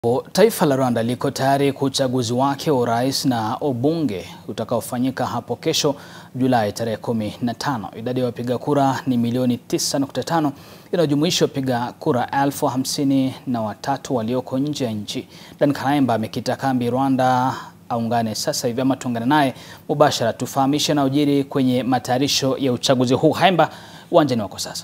Taifa la Rwanda liko tayari kwa uchaguzi wake wa urais na ubunge utakaofanyika hapo kesho Julai tarehe 15. Idadi ya wapiga kura ni milioni 9.5 inayojumuisha wapiga kura elfu hamsini na watatu walioko nje ya nchi. Dan Karaimba amekita kambi Rwanda aungane sasa hivi ama tuungane naye mubashara tufahamishe na ujiri kwenye matayarisho ya uchaguzi huu. Haimba, uwanjani wako sasa.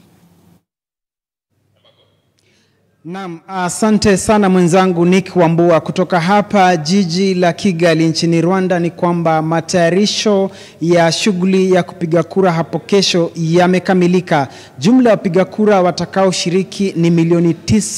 Naam, asante sana mwenzangu Nick Wambua kutoka hapa jiji la Kigali nchini Rwanda. Ni kwamba matayarisho ya shughuli ya kupiga kura hapo kesho yamekamilika. Jumla ya wapiga kura watakaoshiriki ni milioni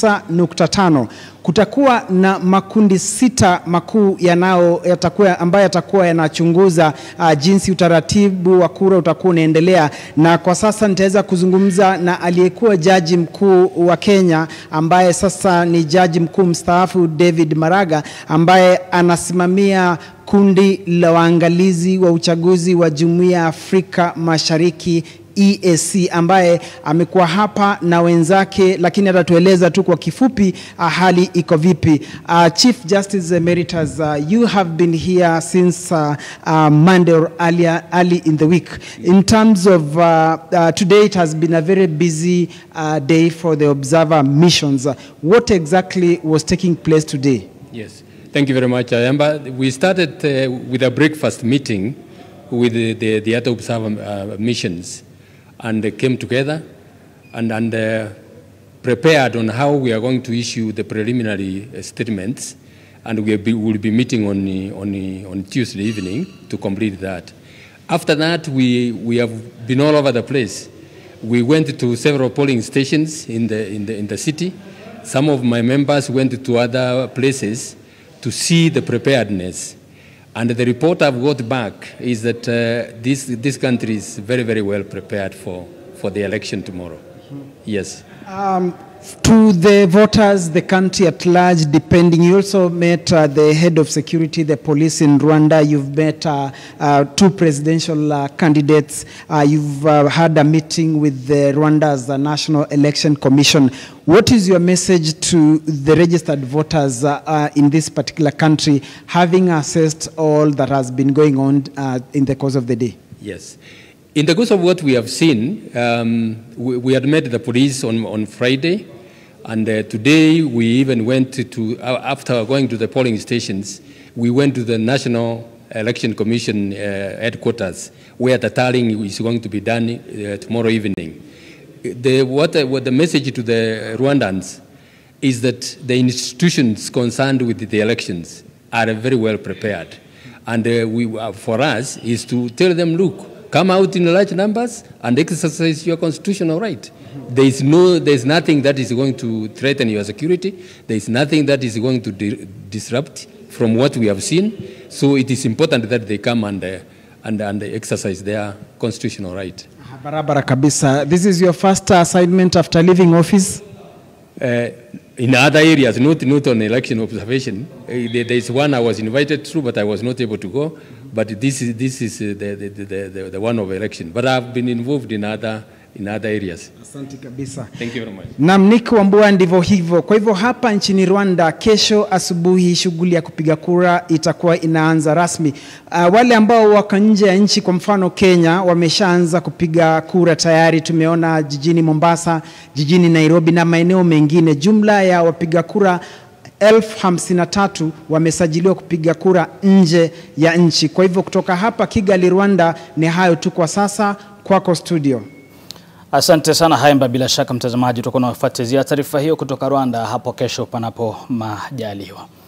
9.5. Kutakuwa na makundi sita makuu yanao yatakuwa ambayo yatakuwa yanachunguza uh, jinsi utaratibu wa kura utakuwa unaendelea, na kwa sasa nitaweza kuzungumza na aliyekuwa jaji mkuu wa Kenya ambaye sasa ni jaji mkuu mstaafu David Maraga ambaye anasimamia kundi la waangalizi wa uchaguzi wa Jumuiya ya Afrika Mashariki EAC ambaye amekuwa hapa na wenzake, lakini atatueleza tu kwa kifupi uh, hali iko vipi. Uh, Chief Justice Emeritus, uh, you have been here since uh, uh, Monday or earlier, early in the week. In terms of uh, uh, today, it has been a very busy uh, day for the observer missions. Uh, what exactly was taking place today? Yes, thank you very much, Ayamba. We started uh, with a breakfast meeting with the, the, the other observer uh, missions and they came together and, and uh, prepared on how we are going to issue the preliminary uh, statements and we will be, will be meeting on, uh, on, uh, on Tuesday evening to complete that. After that, we, we have been all over the place. We went to several polling stations in the, in the, in the city. Some of my members went to other places to see the preparedness. And the report I've got back is that uh, this, this country is very, very well prepared for, for the election tomorrow. Yes. Um, to the voters, the country at large, depending. You also met uh, the head of security, the police in Rwanda. You've met uh, uh, two presidential uh, candidates. Uh, you've uh, had a meeting with the Rwanda's uh, National Election Commission. What is your message to the registered voters uh, uh, in this particular country, having assessed all that has been going on uh, in the course of the day? Yes. In the course of what we have seen, um, we, we, had met the police on, on Friday, and uh, today we even went to, to uh, after going to the polling stations, we went to the National Election Commission uh, headquarters, where the tallying is going to be done uh, tomorrow evening. The, what, what the message to the Rwandans is that the institutions concerned with the elections are very well prepared. And uh, we, for us is to tell them, look, come out in large numbers and exercise your constitutional right. There is no, there is nothing that is going to threaten your security. There is nothing that is going to di disrupt from what we have seen. So it is important that they come and, uh, and, and exercise their constitutional right. Barabara kabisa. This is your first assignment after leaving office? Uh, in other areas, not, not on election observation. Uh, there is one I was invited to, but I was not able to go. But this is, this is uh, the, the, the, the, the one of election. But I've been involved in other, in other areas. Asante kabisa. Thank you very much. Naam, Nick Wambua, ndivyo hivyo. Kwa hivyo hapa nchini Rwanda, kesho asubuhi shughuli ya kupiga kura itakuwa inaanza rasmi. Uh, wale ambao wako nje ya nchi, kwa mfano Kenya, wameshaanza kupiga kura tayari. Tumeona jijini Mombasa, jijini Nairobi na maeneo mengine. Jumla ya wapiga kura elfu hamsini na tatu wamesajiliwa kupiga kura nje ya nchi. Kwa hivyo kutoka hapa Kigali, Rwanda, ni hayo tu kwa sasa. Kwako studio. Asante sana Haimba. Bila shaka mtazamaji, utakuwa unafuatilia taarifa hiyo kutoka Rwanda hapo kesho, panapo majaliwa.